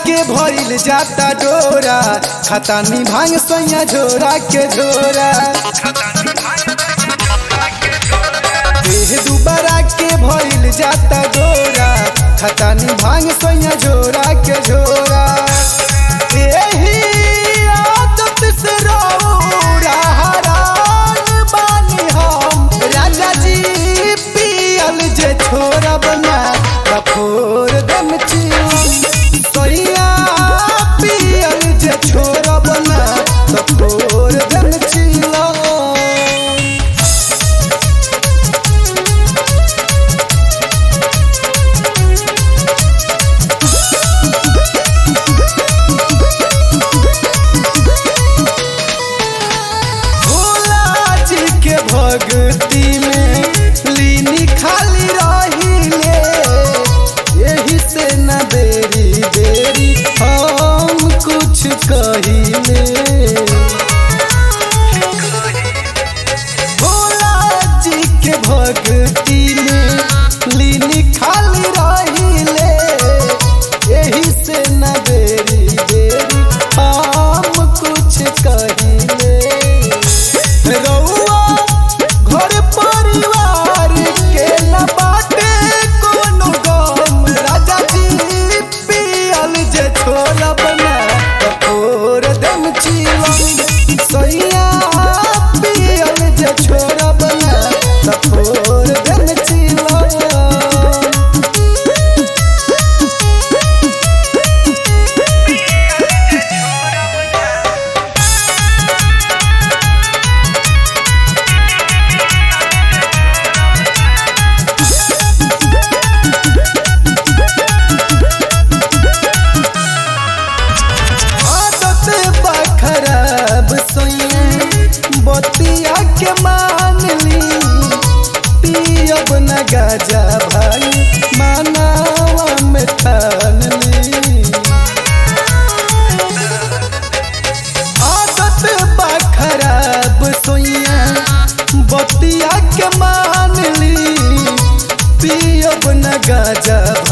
के भइल जाता डोरा खतानी भांग सैया झोरा के झोरा देह दुबारा के भइल जाता डोरा खतानी भांग सैया झोरा के झोरा एही आदत से रौरा हरान बानी हम राजा जी पियल जे छोरा बना कफोर दम सैया पियल जे छोरा बना कफोर दम चिला भोला जी के भक्ति में लीनी खाली रहिले यही से न देरी देरी हम कुछ कहिले भोला जी के भक्ति में लीनी खाली रहिले यही से न देरी देरी हम कुछ कहिले रउआ घर परिवार के न बाटे कोनो गम राजा जी पियल जे छोला बना कठोर दम चिलम सैया पियल जे छोरा बना कठोर दम चिलम आदत बा खराब सोइया बतिया के मान ली पियब न गाजा भाई मानावा में ठान ली आदत बा खराब सोइया बतिया के मान ली पियब न गाजा